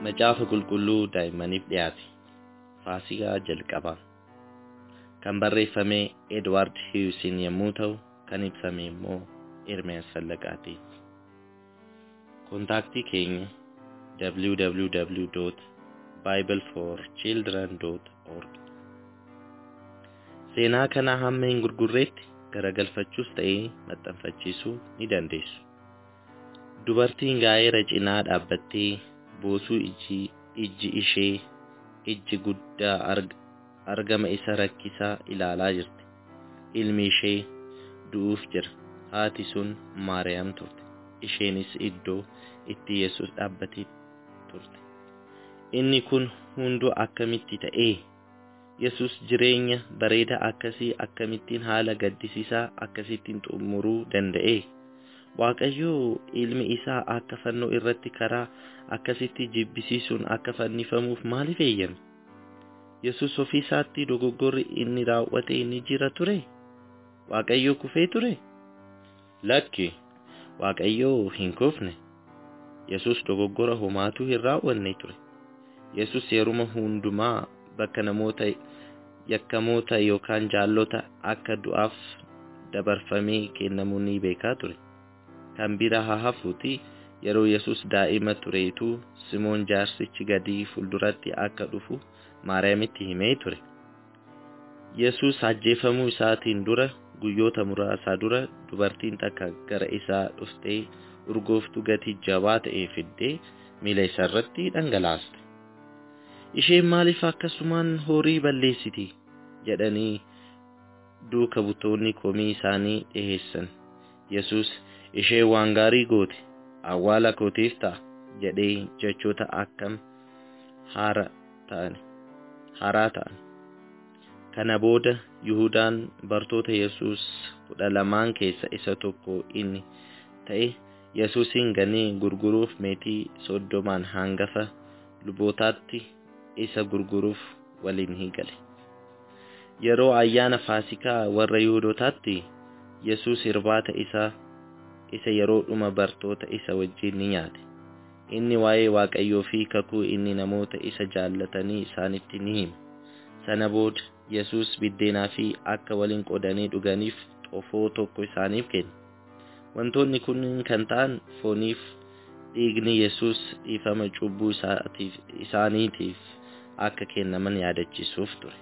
Macaafa qulqulluu daa'immaniif dhiyaate. Faasikaa jalqabaa. Kan barreeffame Edward Hughesin yommuu ta'u, kan ibsame immoo Ermiyaas Fallaqaatiin. Kontaaktii keenya www.bibleforchildren.org Seenaa kana hamma hin gurgurreetti garagalfachuus ta'ee maxxanfachiisuu ni dandeessu. Dubartiin gaa'eera cinaa dhaabbattee boosuu ijji ishee ijji guddaa argama isa rakkisaa ilaalaa jirti. Ilmi ishee du'uuf jira. Haati sun Maariyaam turte. Isheenis iddoo itti Yesuus dhaabbatee turte. Inni kun hunduu akkamitti ta'ee? Yesuus jireenya bareedaa akkasii akkamittiin haala gaddisiisaa akkasittiin xumuruu danda'e? Waaqayyo ilmi isaa akka fannoo irratti karaa akkasitti jibbisiisuun akka fannifamuuf maaliif eeyyame? Yesuus ofii isaatti dogoggorri inni raawwate ni jira ture? Waaqayyo kufee ture? Lakki, Waaqayyo hin kufne. Yesuus dogoggora homaatu hin raawwanne ture. Yesuus yeruma hundumaa bakka namoota yakkamoota yookaan jaallota akka du'aaf dabarfamee kennamuu ni beekaa ture. Kan bira haa hafuuti yeroo Yesuus daa'ima tureetu Simoon jaarsichi gadi fuulduratti akka dhufu Maariyaamitti himee ture. Yesuus ajjeefamuu isaatiin dura guyyoota muraasa dura dubartiin takka gara isaa dhuftee urgooftuu gatii jabaa ta'e fiddee miila isaarratti dhangalaaste. Isheen maaliif akkasumaan horii balleessiti jedhanii duuka butoonni komii isaanii dhiheessan. Yesuus ishee waan gaarii goote awwaala kootiif ta'a jedhee jechoota akkam haaraa ta'an. Kana booda Yihudaan bartoota Yesuus kudha lamaan keessa isa tokko inni ta'e Yesuusin ganee gurguruuf meetii soddomaan hangafa lubootaatti isa gurguruuf waliin gale. Yeroo ayyaana Faasikaa warra Yihuudootaatti Yesuus irbaata isaa isa yeroo dhuma bartoota isa wajjin ni nyaate. Inni waa'ee Waaqayyoo fi kakuu inni namoota isa jaallatanii isaanitti ni hima. Sana booda Yesuus biddeenaa fi akka waliin qoodanii dhuganiif xofoo tokko isaaniif kenne. Wantoonni kun kan ta'an fooniif dhiigni Yesuus dhiifama cubbuu isaaniitiif akka kennaman yaadachiisuuf ture.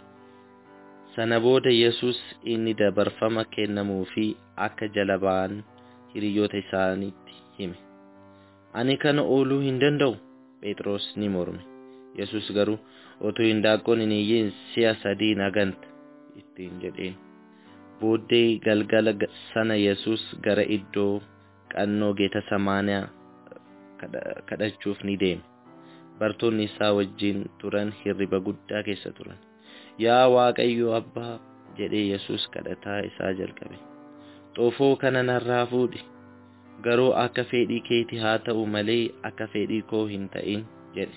Sana booda Yesuus inni dabarfama kennamuu fi akka jala ba'an hiriyoota isaaniitti hime. Ani kana ooluu hin danda'u. Phexros ni morme. Yesuus garuu otoo hindaaqqoon hin iyyiin si'a sadii na ganta ittiin jedheen. Booddee galgala sana Yesuus gara iddoo qannoo geeta samaaniyaa kadhachuuf ni deeme. Bartoonni isaa wajjin turan hirriba guddaa keessa turan. Yaa Waaqayyo Abbaa jedhee Yesuus kadhataa isaa jalqabe. Xoofoo kana narraa fuudhi. Garuu akka fedhii keeti haa ta'u malee akka fedhii koo hin ta'in jedhe.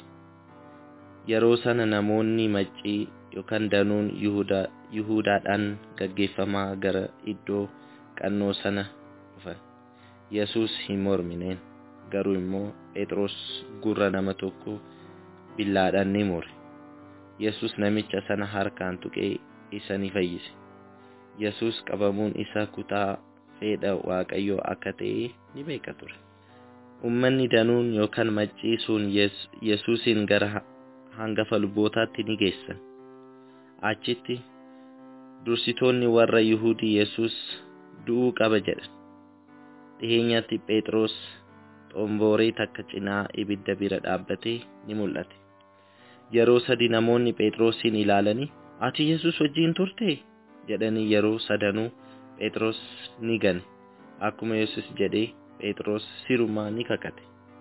Yeroo sana namoonni maccii yookaan danuun Yihuudaadhaan gaggeeffamaa gara iddoo qannoo sana dhufan. Yesuus hin mormineen garuu immoo Phexros gurra nama tokko billaadhaan ni mure. Yesuus namicha sana harkaan tuqee isa ni fayyise. Yesuus qabamuun isa kutaa fedha Waaqayyoo akka ta'e ni beeka ture. Uummanni danuun yookaan maccii sun Yesuusin gara hangafa lubootaatti ni geessan. Achitti dursitoonni warra Yihudii Yesuus du'uu qaba jedhan. Dhiheenyatti Phexros xomboree takka cinaa ibidda bira dhaabbatee ni mul'ate. Yeroo sadi namoonni Phexrosin ilaalanii ati Yesuus wajjin turte jedhanii yeroo sadanuu Phexros ni gane. Akkuma Yesuus jedhee Phexros sirumaa ni kakate.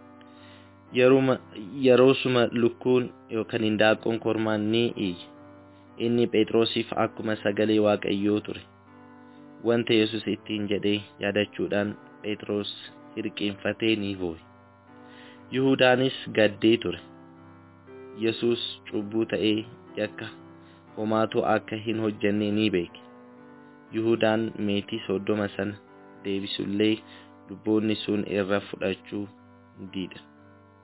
Yeroosuma lukkuun yookaan hindaaqqoon kormaan ni iyye. Inni Phexrosiif akkuma sagalee Waaqayyoo ture. Wanta Yesuus ittiin jedhee yaadachuudhaan Phexros hirqiinfatee ni boo'e. Yihudaanis gaddee ture. Yesuus cubbuu ta'ee yakka homaatu akka hin hojjenne ni beeke. Yihudaan meetii soddoma sana deebisullee lubboonni sun irra fudhachuu diida.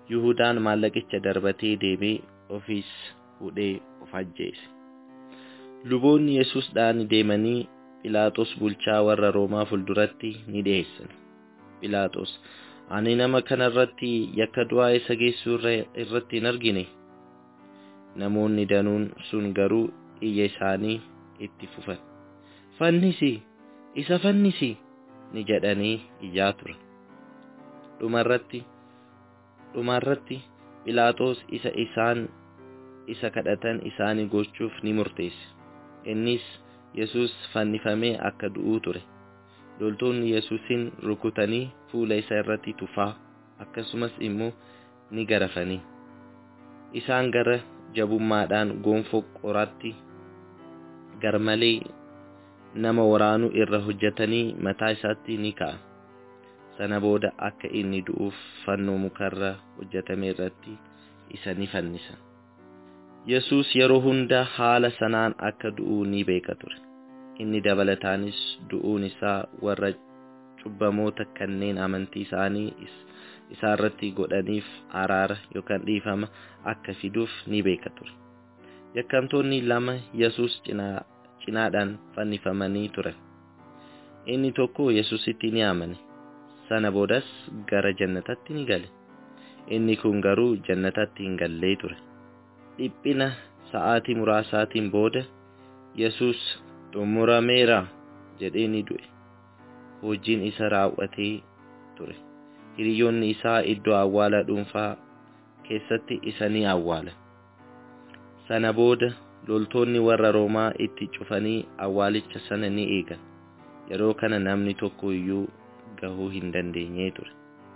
Yuhudaan maallaqicha darbatee deemee ofiis hudhee of ajjeese. Luboonni Yesuusdhaan deemanii Philaaxoos bulchaa warra Roomaa fuulduratti ni dhiyeessan. Philaaxoos, ani nama kana irratti yakka du'aa isa geessuu irratti hin argine. Namoonni danuun sun garuu iyya isaanii itti fufan. Fannisi! Isa fannisi! ni jedhanii iyyaa turan. Dhumarratti dhumarratti Philaaxoos isa isaan isa kadhatan isaanii gochuuf ni murteesse. Innis Yesuus fannifamee akka du'uu ture. Loltoonni Yesuusin rukutanii fuula isa irratti tufaa akkasumas immoo ni garafanii. Isaan gara jabummaadhaan gonfoo qoraatti garmalee nama waraanuu irra hojjetanii mataa isaatti ni ka'a. Sana booda akka inni du'uuf fannoo mukarra hojjetame irratti isa ni fannisan. Yesuus yeroo hunda haala sanaan akka du'uu ni beeka ture. Inni dabalataanis du'uun isaa warra cubbamoota kanneen amantii isaanii isaarratti godhaniif araara yookaan dhiifama akka fiduuf ni beeka ture. Yakkamtoonni lama Yesuus cinaa cinaadhaan fannifamanii turan. Inni tokko Yesuusitti ni amane. Sana boodas gara jannatatti ni gale. Inni kun garuu jannatatti hin gallee ture. Dhiphina sa'aatii muraasaatiin booda Yesuus xumurameera jedhee ni du'e. Hojiin isa raawwatee ture. Hiriyoonni isaa iddoo awwaala dhuunfaa keessatti isa ni awwaala. Sana booda loltoonni warra Roomaa itti cufanii awwaalicha sana ni eegan. Yeroo kana namni tokko iyyuu gahuu hin dandeenye ture.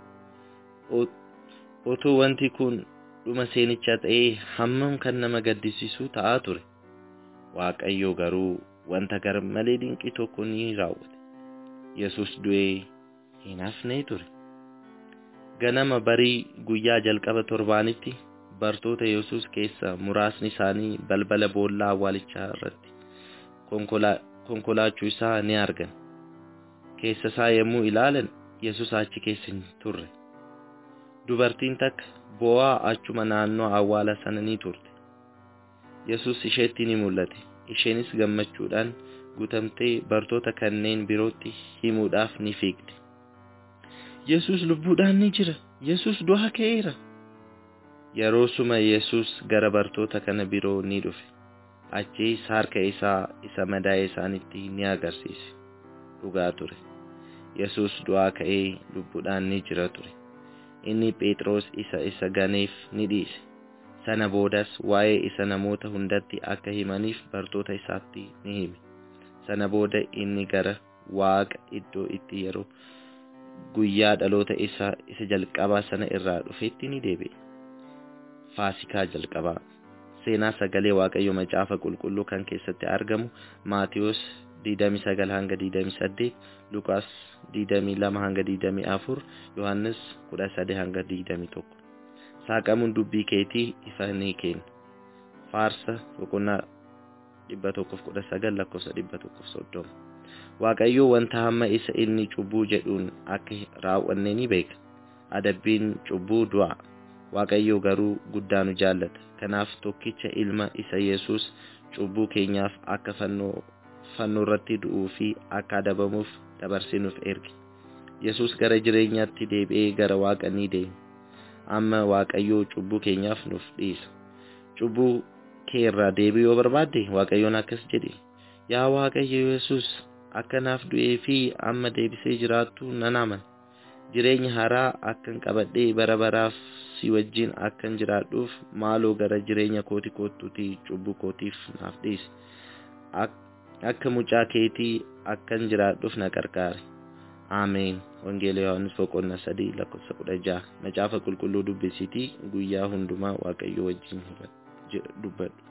Otoo wanti kun dhuma seenichaa ta'ee hammam kan nama gaddisiisu ta'aa ture. Waaqayyo garuu wanta gar malee dinqii tokko ni raawwate. Yesus du'ee hin hafne ture. Ganama barii guyyaa jalqaba torbaanitti bartoota Yesus keessa muraasni isaanii balbala boollaa awwaalichaa irratti konkolaachuu isaa ni argan. Keessa isaa yommuu ilaalan Yesus achi keessa hin turre. Dubartiin takka boo'aa achuma naannoo awwaala sana ni turte. Yesus isheetti ni mul'ate. Isheenis gammachuudhaan guutamtee bartoota kanneen birootti himuudhaaf ni fiigde. Yesus lubbuudhaan ni jira. Yesus du'aa ka'eera. Yeroo suma Yesus gara bartoota kana biroo ni dhufe. Achiis harka isaa isa madaa'e isaanitti ni agarsiise. Dhugaa ture. Yesus du'aa ka'ee lubbuudhaan ni jira ture. Inni Phexros isa isa ganeef ni dhiise. Sana boodas waa'ee isa namoota hundatti akka himaniif bartoota isaatti ni hime. Sana booda inni gara Waaqa iddoo itti yeroo guyyaa dhaloota isaa isa jalqabaa sana irraa dhufetti ni deebi'e. Faasikaa jalqabaa seenaa sagalee Waaqayyo macaafa qulqulluu kan keessatti argamu Maatiyos 29 hanga 28, Luqaas 22 hanga 24, Yohannis 13 hanga 21. Saaqamuun dubbii keetii ifa ni kenna. Faarsa boqonnaa 119 lakkoofsa 130. Waaqayyo wanta hamma isa inni cubbuu jedhuun akka raawwanne ni beeka. Adabbiin cubbuu du'a. Waaqayyo garuu guddaa nu jaallata. Kanaaf tokkicha ilma isa Yesuus cubbuu keenyaaf akka fannoo fannoo irratti du'uu fi akka adabamuuf dabarsinuuf erge. Yesuus gara jireenyaatti deebi'ee gara Waaqa ni deeme. Amma Waaqayyoo cubbuu keenyaaf nuuf dhiisa. Cubbuu kee irraa deebi'uu yoo barbaadde Waaqayyoon akkas jedhe. Yaa Waaqayyo Yesuus akka naaf du'ee fi amma deebisee jiraattu nan amana. Jireenya haaraa akkan qabadhee bara baraaf si wajjin akkan jiraadhuuf maaloo gara jireenya kooti kottuutii cubbuu kootiif naaf dhiisi. Akka mucaa keetii akkan jiraadhuuf na gargaari. Ameen. Wangeela Yohaannis boqonnaa sadii lakkoofsa kudha jaha. Macaafa qulqulluu dubbisiitii guyyaa hundumaa Waaqayyo wajjin dubbadhu.